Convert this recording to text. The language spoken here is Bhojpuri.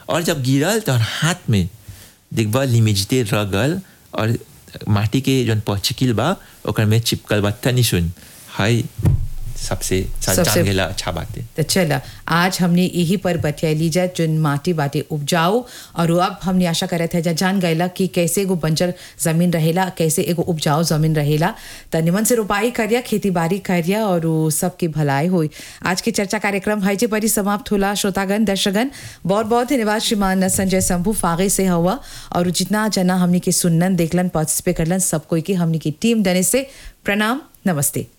और जब गिरल तो हाथ में देखबा लिमिजते रगल और माटी के जौन पचिकिल बा ओकर में चिपकल बा तनी सुन हाय सबसे सबसे- जान गेला अच्छा बात है तो चला आज हमने यही पर बतियाली जा जोन माटी बाटे उपजाऊ और वो अब हमने आशा करे थे जा जान गएला कि कैसे एगो बंजर जमीन रहेला कैसे एगो उपजाऊ जमीन रहेला त निमन से रोपाई करिया खेती बाड़ी करिया और वो सबकी भलाई होई आज के चर्चा कार्यक्रम है जे परी समाप्त होला श्रोतागण दर्शकगण बहुत बहुत धन्यवाद श्रीमान संजय शंभू फागे से हुआ और जितना जना हमने के सुनन देखलन पार्टिसिपेट करलन सब कोई की हमने की टीम देने से प्रणाम नमस्ते